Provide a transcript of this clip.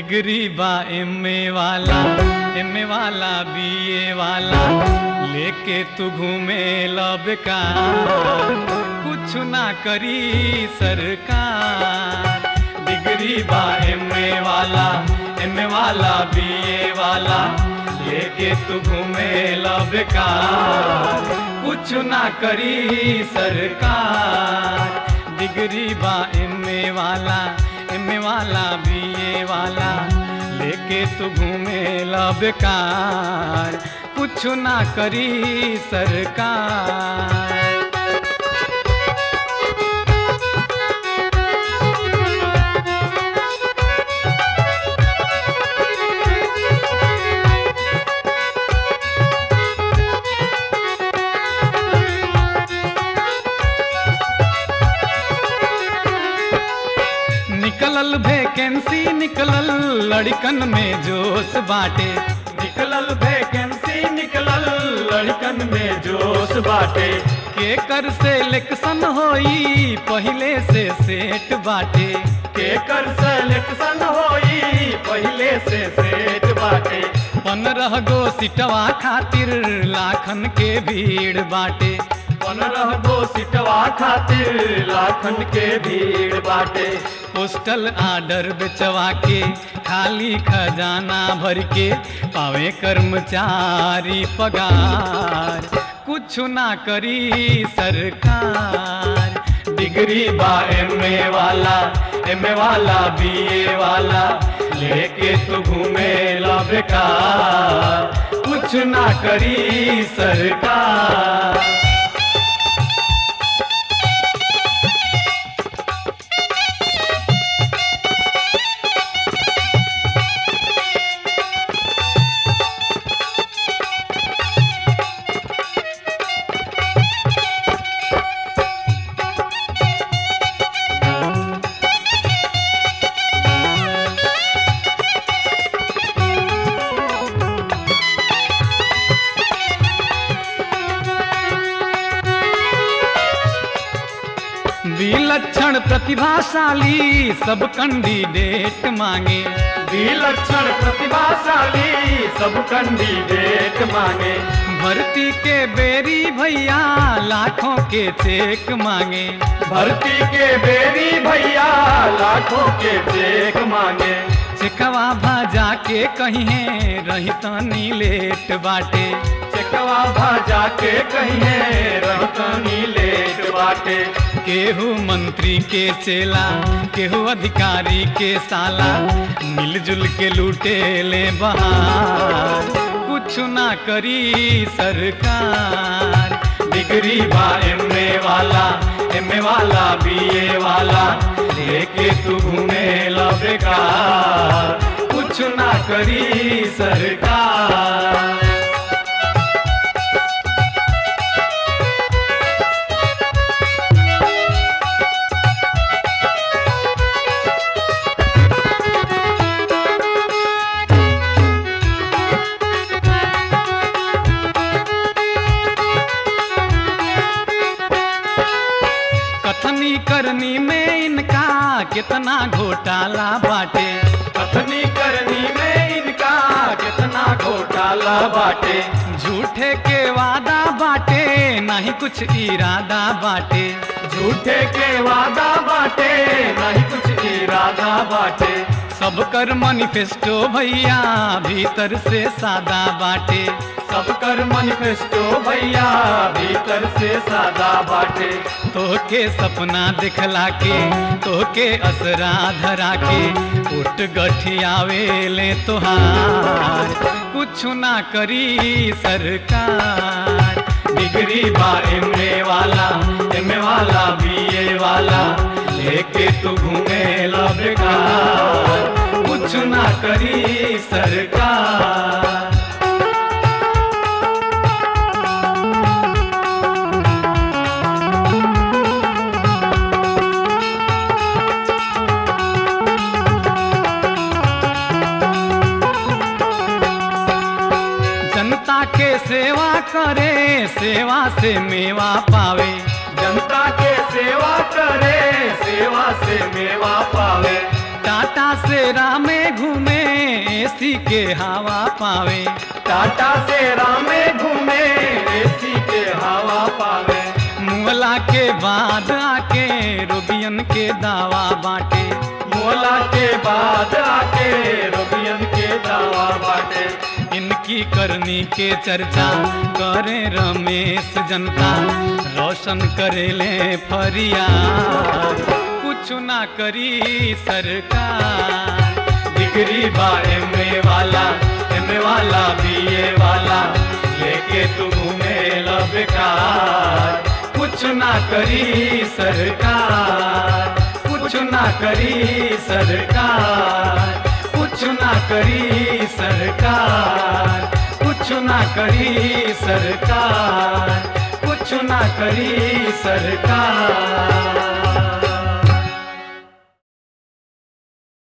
degree बा एमए वाला एमए वाला बीए वाला लेके तू घूमे बेकार कुछ ना करी सरकार डिग्री बा एमए वाला एमए वाला बीए वाला लेके तू घूमे बेकार कुछ ना करी सरकार डिग्री बा एमए वाला एमए वाला बीए वाला लेके तू घूमे बेकार कुछ ना करी सरकार निकलल वैकेंसी निकलल लड़कन में जोश बाटे निकलल वैकेंसी निकलल लड़कन में जोश बाटे के कर सिलेक्शन होई पहले से सेट बाटे केकर सिलेक्शन होई पहले से सेट बाटे पंद्रह गो सिटवा खातिर लाखन के भीड़ बाटे पंद्रह गो सिटवा खातिर लाखन के भीड़ बाटे पोस्टल आर्डर बेचवा के खाली खजाना भर के पावे कर्मचारी पगार कुछ ना करी सरकार डिग्री बा एमए वाला एमए वाला बीए वाला लेके तू घूमे ला बेकार कुछ ना करी सरकार विलक्षण प्रतिभाशाली सब कैंडिडेट मांगे विलक्षण प्रतिभाशाली सब कैंडिडेट मांगे भर्ती के बेरी भैया लाखों के चेक मांगे भर्ती के बेरी भैया लाखों के चेक मांगे चेकवा भाजा के कहीं रही तनी लेट बाटे चेकवा भाजा के कहिए रहतनी लेट बाटे केहू मंत्री के चेला केहू अधिकारी के साला मिलजुल के लूटे ले बहार कुछ ना करी सरकार डिग्री बा एमए वाला एमए वाला बीए वाला लेके तू घूमे ला बेकार कुछ ना करी सरकार कथनी करनी में इनका कितना घोटाला बाटे कथनी करनी में इनका कितना घोटाला बाटे झूठे के वादा बाटे नहीं कुछ इरादा बाटे झूठे के वादा बाटे नहीं कुछ इरादा बाटे सब कर मैनिफेस्टो भैया भीतर से सादा बाटे सब कर मैनिफेस्टो भैया भीतर से सादा बाटे तोहके सपना दिखला के तोहके असरा धरा के उठ गठियावे ले तोहार कुछ ना करी सरकार डिग्री बा एमए वाला एमए वाला बीए वाला लेके तू घूमे ला बेकार कुछ ना करी सरकार जनता के सेवा करे सेवा से मेवा पावे जनता के सेवा करे सेवा से मेवा पावे टाटा से रामे घूमे एसी के हवा पावे टाटा से रामे घूमे एसी के हवा पावे मुअला के बाद आके रोगियन के दावा बाटे मोला के बाद आके रोगियन के दावा बाटे इनकी करनी के चर्चा करे रमेश जनता रोशन करेले फरियाद कुछ ना करी सरकार डिग्री बा एमए वाला एमए वाला बीए वाला लेके तू घूमे ला बेकार कुछ ना करी सरकार कुछ ना करी सरकार कुछ ना करी सरकार कुछ ना करी सरकार कुछ ना करी सरकार